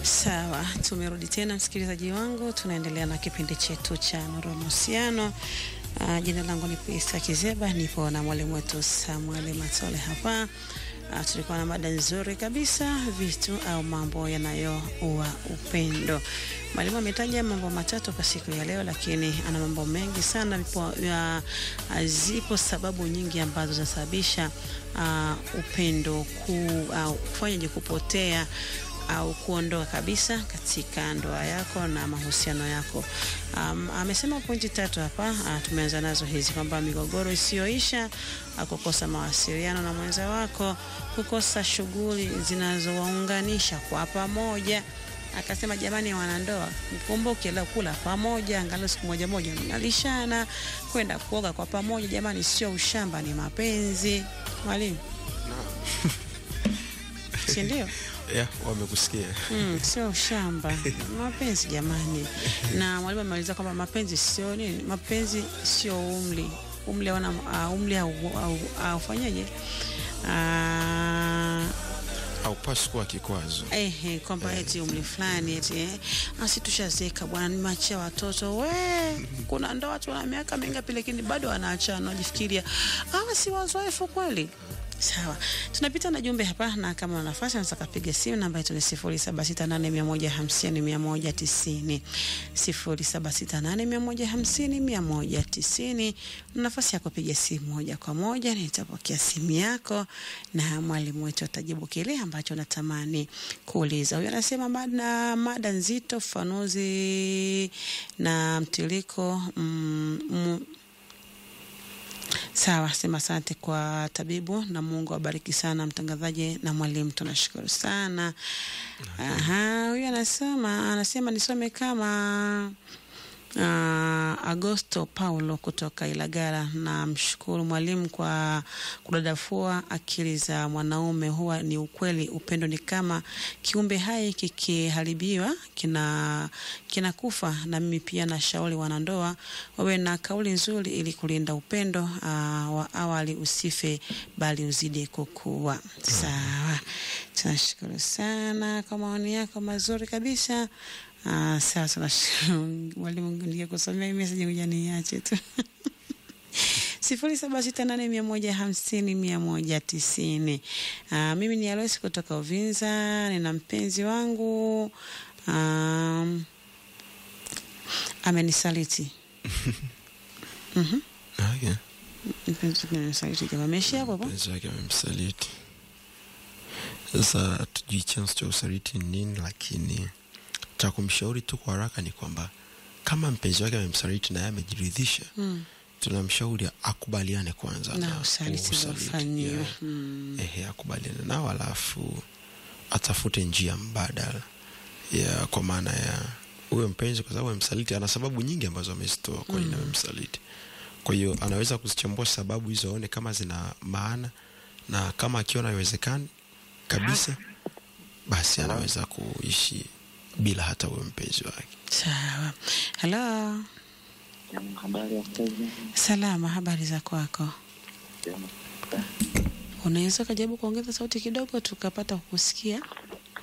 Sawa, tumerudi tena msikilizaji wangu, tunaendelea na kipindi chetu cha Nuru ya Mahusiano. Uh, jina langu ni Pista Kizeba, nipo na mwalimu wetu Samuel Matole hapa. Uh, tulikuwa na mada nzuri kabisa, vitu au mambo yanayoua upendo. Mwalimu ametaja mambo matatu kwa siku ya leo, lakini ana mambo mengi sana. Vipo, ya, zipo sababu nyingi ambazo zinasababisha uh, upendo ku, uh, kufanyaje kupotea au kuondoa kabisa katika ndoa yako na mahusiano yako. Um, amesema pointi tatu hapa. Uh, tumeanza nazo hizi kwamba migogoro isiyoisha, uh, kukosa mawasiliano na mwenza wako, kukosa shughuli zinazowaunganisha kwa pamoja. Akasema jamani, wanandoa mkumbuke la kula pamoja, angalau siku moja moja mnalishana, kwenda kuoga kwa pamoja. Jamani, sio ushamba, ni mapenzi. Mwalimu, si ndio? Yeah, wamekusikia. Mm, sio ushamba mapenzi jamani. Na mwalimu amemaliza kwamba mapenzi sio nini, mapenzi sio umri, umri wana uh, umri aufanyaje Haupaswi kuwa kikwazo. Ehe, kwamba eti umri fulani eti eh, asi tushazeka bwana, nimachia watoto we. Kuna ndoa watu wana miaka mingapi, lakini bado wanaachana, wajifikiria hawa si wazoefu kweli. Sawa, tunapita na jumbe hapa, na kama una nafasi unaweza kupiga simu, namba yetu ni 0768150190 0768150190. Nafasi ya kupiga simu moja kwa moja, nitapokea simu yako na mwalimu wetu atajibu kile ambacho natamani kuuliza. Huyu anasema mada, mada nzito, ufafanuzi na mtiliko mm, mm, Sawa, sema asante kwa tabibu na Mungu awabariki sana mtangazaji na mwalimu, tunashukuru sana. Aha, huyu anasema anasema nisome kama uh, Agosto Paulo kutoka Ilagala. Na mshukuru mwalimu kwa kudadafua akili za mwanaume. Huwa ni ukweli, upendo ni kama kiumbe hai, kikiharibiwa kina kinakufa. Na mimi pia nashauri wanandoa wawe na kauli nzuri ili kulinda upendo uh, wa awali usife, bali uzidi kukua. Sawa, tunashukuru sana kwa maoni yako mazuri kabisa. Ah, sasa mwalimu, ningekusomea message ngoja niache tu. sifuri saba sita nane mia moja hamsini mia moja tisini. Ah, mimi ni Aloisi kutoka Uvinza, nina mpenzi wangu um, amenisaliti. Mhm. Okay. Mpenzi wake amenisaliti, jamaa ameishia hapo hapo. Mpenzi wake amemsaliti. Sasa tujui chanzo cha usaliti ni nini, lakini cha kumshauri tu kwa haraka ni kwamba kama mpenzi wake amemsaliti na yeye amejiridhisha, Mm. tunamshauri akubaliane kwanza Na usaliti uliofanyiwa. yeah. Mm. Ehe, akubaliane nao alafu atafute njia mbadala ya kwa maana ya huyo mpenzi, kwa sababu amemsaliti, ana sababu nyingi ambazo amezitoa kwa nini amemsaliti. Kwa hiyo anaweza kuzichambua sababu hizo, aone kama zina maana, na kama akiona haiwezekani kabisa, basi anaweza kuishi bila hata huyo mpenzi wake. Sawa. Halo. Habari ya kazi. Salama, habari za kwako? Unaweza ukajaribu kuongeza sauti kidogo tukapata kukusikia?